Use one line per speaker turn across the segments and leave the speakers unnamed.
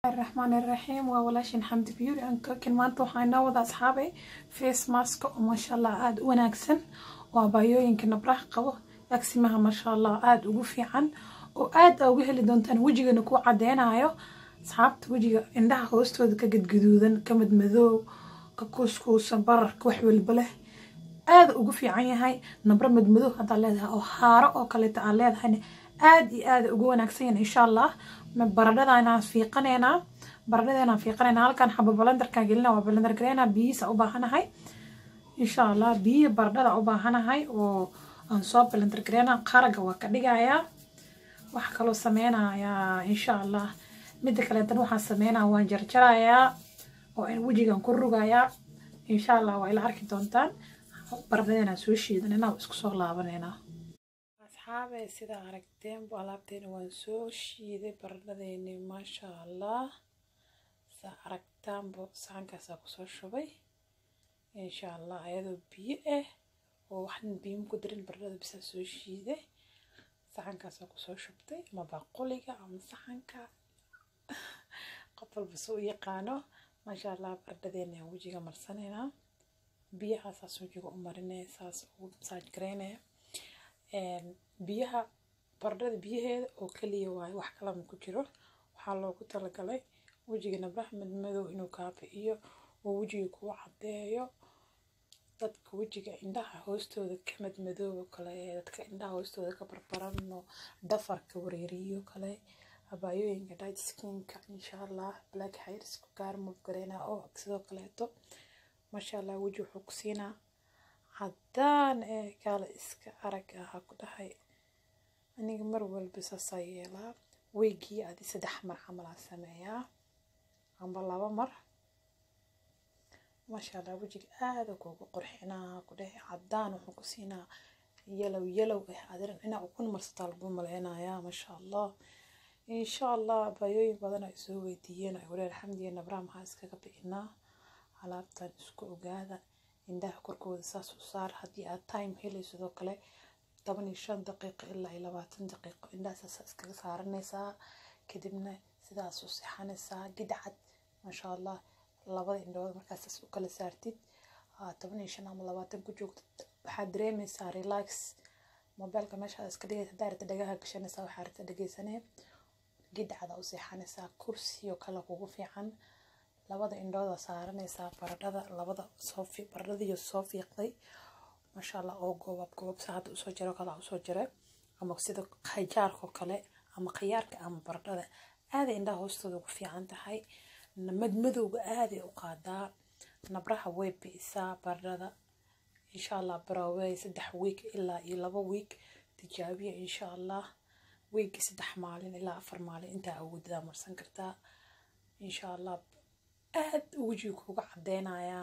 الرحمن الرحيم وولاashin xamdi beauty and cooking maanta waxaa inoo wada asxaabay face mask oo maasha allah aada u wanaagsan oo abaayooyinka nabraha qabo agsimaha maasha allah aada ugu fiican oo aada uga heli doontaan wejigana ku cadeynayo asxaabta wejiga indhaha hoostooda ka gadgaduudan ka madmadoow ka kuuskuusan bararka wax walba leh aada ugu fiican yahay nabro madmadoow haddaa leedahay oo haaro oo kaleeta aan leedahayna aada iyo aada ugu wanaagsan yahay insha allah baradhadaanaan fiiqaneynaa baradhadeenaan fiiqaneynaa halkan xaba balendarkaan gelina waa balendar gareynaa biyihiisa u baahanahay insha allah biyihi baradhada u baahanahay oo aan soo balendar gareynaa qaraga waa ka dhigayaa waxaa kaloo sameynayaa insha allah midda kaleetan waxaan sameynaa waan jarjarayaa oo wejigan ku rugayaa insha allah waa ila arki doontaan baradhadeenaan soo shiidanayna isku soo laabaneynaa asxaabe sidaa aragteenbu alaabteena waan soo shiiday baradhadeeni maasha allah saa aragtaanbu saxankaasaa kusoo shubay insha allah ayadoo biyo ah oo waxna biyoma ku darin baradhada bisaa soo shiiday saxankaasaa kusoo shubtay ama baquliga ama saxanka qof walba soo u yaqaano maasha allah baradhadeena aan wejiga marsaneynaa biyahaasaas wejiga u marinaya saas ugu masaaj gareynaya biyaha baradhada biyaheeda oo kaliya waayo wax kalama ku jiro waxaa loogu talagalay wejiga nabraha madmadow inuu kaabi'iyo oo wejiga kuu cadeeyo dadka wejiga indhaha hoostooda ka madmadoobo kale dadka indhaha hoostooda ka barbaran oo dhafarka wareeriyo kale abaayooyinka dight skinka insha allah black hairsku gaar mufgareynaa oo sidoo kaleeto maasha allah weji wuxuu ku siinaa haddaan ee kaale iska arag ahaa ku dhahay aniga mar walba saasaa yeelaa weygii adi saddex mar camalaa sameeyaa amba laba mar maasha allah wejiga aada kuugu qurxinaa ku dhahay caddaan wuxuu ku siinaa yalow yalow ah adiran inaa ukun marsataa lagu maleynayaa maasha allah insha allah bayooyin badan ay soo weydiiyeen ay walaal xamdiya nabraa maxaa iskaga bixinaa alaabtan isku ogaada indhaha korkooda saas u saar haddii aad time helay sidoo kale toban iyo shan daqiiqo ilaa iyo labaatan daqiiqo indhahasaas iskaga saaranaysaa kadibna sidaas u sixanaysaa gidcad maasha allah labada indhood markaasaas u kala saartid toban iyo shan ama labaatan ku joogtid waxaad dareemaysaa relax mobeelka meeshaad iska dhigaysa haddaa rabta dhagaha gashanaysaa waxaa rabta dhegeysanee gidcada u seexanaysaa kursiyo kale kugu fiican labada indhooda saaranaysaa baradhada labada soo baradhadiiyo soo fiiqday maasha allah oo goobab goobab sa hadda usoo jiro kala usoo jira ama sida khajaarkoo kale ama khiyaarka ama baradhada aaday indhaha hoostooda ugu fiican tahay madmadowga aaday u qaadaa nabraha way bi'isaa baradhada insha allah barawey saddex wiig ilaa iyo laba wiig tijaabiya insha allah wiigii saddex maalin ilaa afar maalin intaa awoodadaa marsan kartaa insha allah aad wejiga kuuga cadeynayaa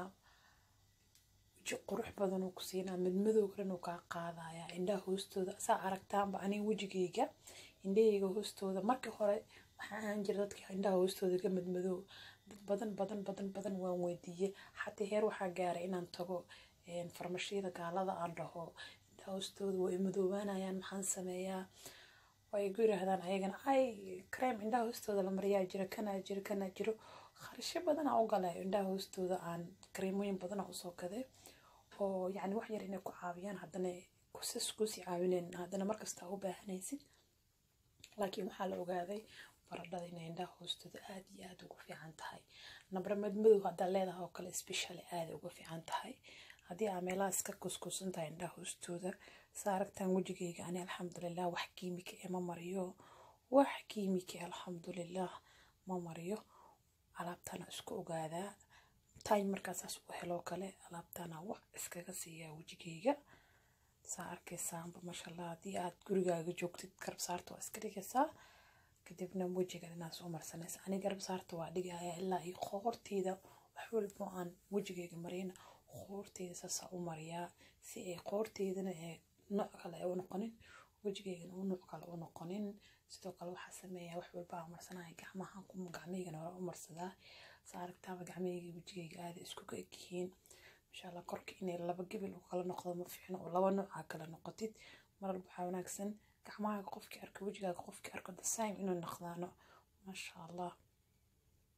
weji qurux badan uu ku siinaa madmadowga dhan uu kaa qaadayaa indhaha hoostooda saa aragtaanba aniga wejigayga indhahayga hoostooda markii hore waxaa ahaan jira dadka indhaha hoostooda ka madmadow dad badan badan badan badan waan weydiiyey xataa heer waxaa gaaray inaan tago farmashiyada gaalada aan dhaho indhaha hoostooda way madoobaanayaan maxaan sameeyaa way igu yiraahdaan ayagana ay creme indhaha hoostooda la mariyaa jira kanaa jiro kanaa jiro kharasho badana u galay indhaha hoostooda aan kareemooyin badana usoo gaday oo yacni wax yar inay ku caawiyaan haddana kusas kusii caawineen haddana markasta u baahanaysid laakiin waxaa la ogaaday baradhada inay indhaha hoostooda aada iyo aada ugu fiican tahay nabra madmadow haddaa leedahay oo kale specially aada uga fiican tahay haddii aa meelahaas ka kuskuusan tahay indhaha hoostooda saa aragtaan wejigayga ani alxamdulilah wax kiimika ee ma mariyo wax kiimika alxamdulilah ma mariyo alaabtana isku ogaadaa time markaasaas u heloo kale alaabtana wax iskaga siiyaa wejigayga saa arkaysaanba maasha allah haddii aad gurigaaga joogtid garabsaarta waa iska dhigaysaa kadibna wejiga inaad soo marsanaysa ani garabsaarta waa dhigaya ilaa iyo qoorteyda wax walbo aan wejigayga mariyna qoorteyda saasaa u mariyaa si ay qoorteydana ee nooc kale u noqonin wejigaygana u nooc kale u noqonin sidoo kale waxaa sameeyaa wax walba aan marsanaya gacmahan gacmahaygana hore u marsadaa saa aragtaaba gacmahayga wejigayga aada isku ka egyihiin masha allah korka inay laba gebil u kala noqdo ma fiicno oo laba nooca kala noqotid maralba waxaa wanaagsan gacmahaaga qofkii arko wejigaaga qofkii arko the same inuu noqdaano maasha allah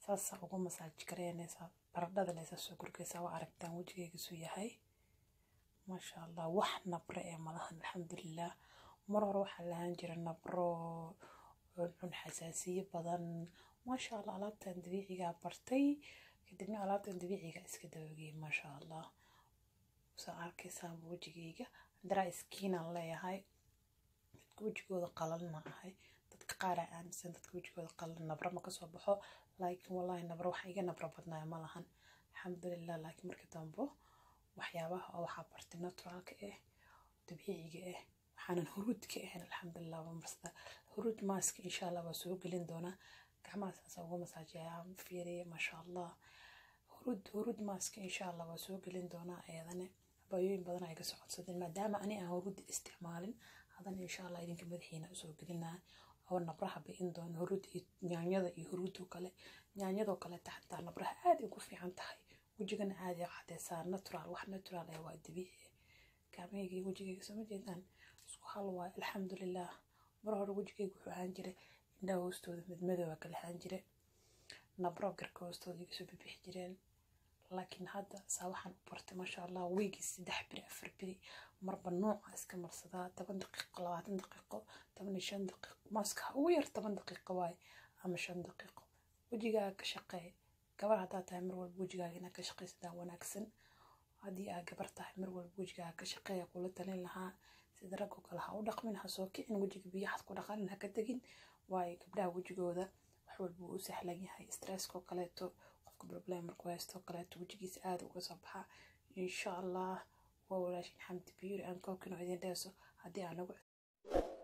saasaa ugu masaaji gareynaysaa baradhada laysa soo gurgaysaa waa aragtaan wejigaygiisu yahay maasha allah wax nabre ee malahan alxamdulilah mar hore waxaa lahaan jira nabro cuncun xasaasiye badan maasha allah alaabtan dabiicigaa bartay kadibna alaabtan dabiiciga iska dabageeyay maasha allah saa arkaysaan wejigayga dry skinaan leeyahay dadka wejigooda qalan ma ahay dadka qaar aa aaminsan dadka wejigooda qalan nabra ma kasoo baxo laakiin wallahi nabra waxa iga nabra badnaayo ma lahan alxamdulilah laakiin marka dambo waxyaabaha oo waxaa bartay naturaalka ah dabiiciga ah waxaanan huruud ka ahayn alxamdulilah waa marsada huruud maaska insha allah waa soo gelin doonaa gacmaha saasa uga masaajiyaa fiiriye maasha allah huruud huruud maaska insha allah waa soo gelin doonaa ayadane bayooyin badan ay ka socodsadeen maadaama ani aan huruudda isticmaalin haddana insha allah idinka madaxiina usoo gelinaa oo nabraha bi'in doona huruud iyo yaanyada iyo huruudoo kale yaanyadoo kaleeta xataa nabraha aad ay ku fiican tahay wejigana aad ay cadeysaa natural wax natural ah waa dabiici gacmahayga iyo wejigayga soo ma jeedaan isku hal waayo alxamdulilah mar hore wejigayga wuxuu ahaan jiray indhaha hoostooda midmadooba kala ahaan jire nabro garka hoostooda iga soo bibixi jireen laakiin hadda saa waxaan u bartay maasha allah weygii saddex biri afar biri marba nooca iska marsadaa toban daqiiqo labaatan daqiiqo toban iyo shan daqiiqo maaska ugu yar toban daqiiqo waaye ama shan daqiiqo wejigaaga ka shaqeey gabar haddaa tahay mar walba wejigaaga inaad ka shaqaysataa wanaagsan haddii aad gabar tahay mar walba wejigaaga ka shaqeeya kula talin lahaa sida raggoo kale ha u dhaqmin ha soo kicin wejiga biyahaad ku dhaqanin ha ka tegin waayo gabdhaha wejigooda wax walba uu u sahlan yahay stresskoo kaleeto qofka problem markuu haysto kaleeto wejigiisa aada uga soo baxa insha allah waa walaashin xamdi biyuri aan koobkino idin dheeso haddii aan nagu